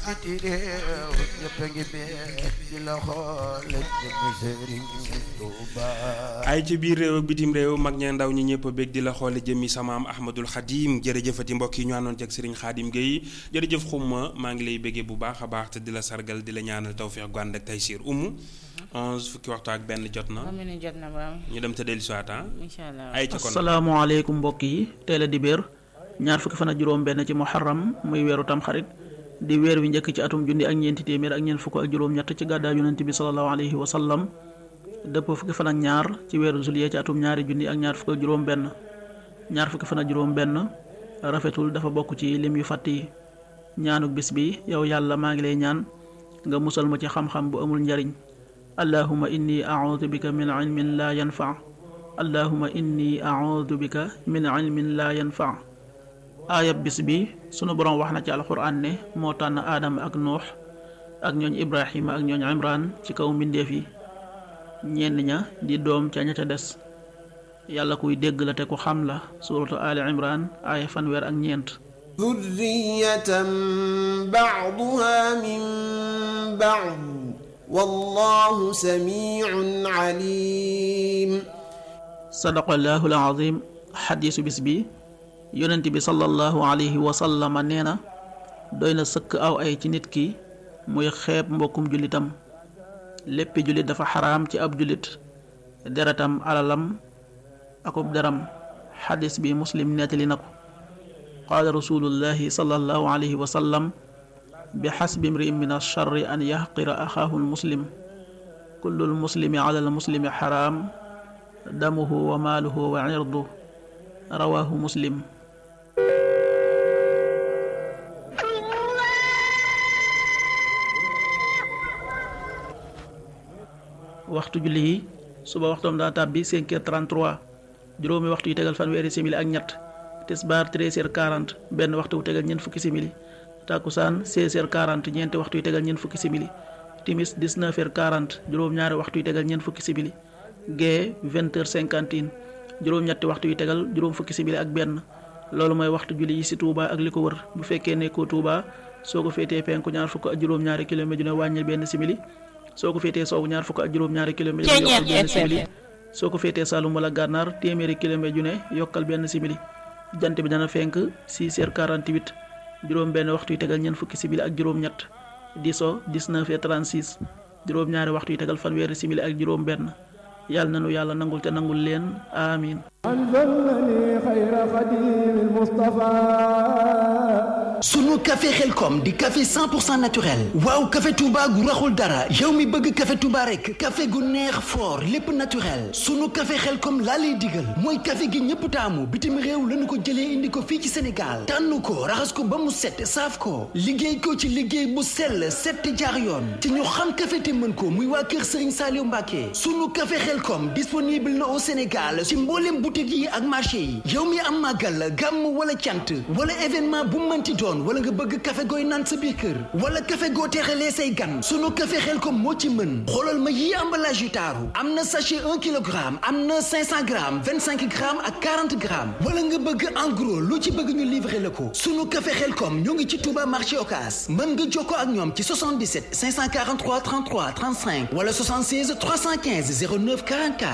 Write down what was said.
biti réew ñëpp a ngi bee di la xool jëmmi Sëriñ Tuuba ay ci biir réew ak bitim réew mag ña ndaw ñi ñëpp a bég di la xoole jëmmi samaam Ahmadul Xadim jërëjëfati mbokk yi ñu àndoon ak Serigne Khadim Gueye jërëjëf xumma maa ngi lay béggee bu baax a baax te di la sargal di la ñaanal tawfiq gu ànd ak taysiir umu onze fukki waxtu ak benn jot na xam ne jot na ba ñu dem te dellu siwaat ah incha allah ay ca kon asalaamaaleykum mbokk yi teel a dibéer ñaar fukki fan ak juróom benn ci muharram muy weeru tamxarit di weer wi njëkk ci atum junni ak ñeenti téeméer ak ñeent fukk ak juróom ñett ci gàddaa yonent bi sallallahu alayhi wa sallam dëpp fukki fan ak ñaar ci weeru juillet ci atum ñaari junni ak ñaar fukk ak juróom benn ñaar fukki fan ak juróom benn rafetul dafa bokk ci lim yu fàtt yi ñaanuk bis bi yow yàlla maa ngi lay ñaan nga musal ma ci xam-xam bu amul njariñ allahuma inni audu bika min ilmin laa yanfa allahuma inni audu bika min ilmin laa yanfa aayab bis bi sunu boroom wax na ci alxuraan ne moo tànn aadama ak nuux ak ñooñ ibrahima ak ñooñ imran ci kaw mbindeef yi ñenn ña di doom ca ña ca des yàlla kuy dégg la te ku xam la suratu ali imran aaya fanweer ak ñeent ذرية بعضها من بعض والله سميع عليم sadaqallahu alazim xadiisu bis bi yonent bi sallallahu alayhi wa sallama nee na doy na sëkk aw ay ci nit ki muy xeeb mbokkum jullitam léppi jullit dafa xaraam ci ab jullit deretam alalam akub deram xadis bi muslim nettali na ko qaala rasulullahi sallallahu alayhi wa sallam bi xasbi imri'in min alcharri an yaxqira axaahu almuslim kullu almuslimi ala almuslimi xaraam damuhu wa maaluhu wa irdu rawaahu muslim waxtu julli yi suba waxtoom daa tàbbi 5 heures 33 juróomi waxtu yu tegal fanweeri simili ak ñett tisbaar 13 heures 40 benn waxtu wu tegal ñeent fukki simili takkusaan 16 heures 40 ñeenti waxtu yu tegal ñeent fukki simili timis 19 heures 40 juróom-ñaari waxtu yu tegal ñeent fukki simili gee 20 heures 50 juróom-ñetti waxtu yu tegal juróom fukki simili ak benn loolu mooy waxtu julli yi ci Touba ak li ko wër bu fekkee nekkoo Touba soo ko féetee penku ñaar fukk ak juróom-ñaari kilomètre ju ne wàññil benn simili soo ko féetee soowu ñaar fukk ak juróom-ñaari kilomètre ju ne yokkal benn simili soo ko féetee Saloum wala Gànnaar téeméeri kilomètre ju ne yokkal benn simili jant bi dana fenk 6 heures 48 juróom benn waxtu yu tegal ñeent fukki simili ak juróom-ñett di so 19 heures 36 juróom-ñaari waxtu yu tegal fanweeri simili ak juróom benn yàlla na nu yàlla nangul te nangul leen amiin sunu café xelkom di café 100% naturel waaw café Touba gu raxul dara yow mi bëgg café Touba rek café gu neex fort lépp naturel sunu café xelkom laa lay digal mooy café gi ñëpp taamu bitim réew lañu ko jëlee indi ko fii ci Sénégal tànn ko raxas ko ba mu set saaf ko liggéey ko ci liggéey bu sell set jaar yoon te ñu xam café te mën ko muy waa kër Serigne Saliou Mbacké sunu café xelkom disponible na au Sénégal ci mboolem boutique yi ak marché yi yow mi am màggal gàmm wala cant wala événement bu mënti doon wala nga bëgg café gooy naan sa biir kër wala café goo teexalee say gan sunu café xel ko moo ci mën xoolal ma yii emballage yu taaru am na sachet 1 kilogramme am na 500 grammes 25 grammes ak 40 grammes wala nga bëgg en gros lu ci bëgg ñu livrer la ko sunu café xel kom ñoo ngi ci Touba marché Ocass mën nga jokkoo ak ñoom ci 77 543 33 35 wala 76 315 09 44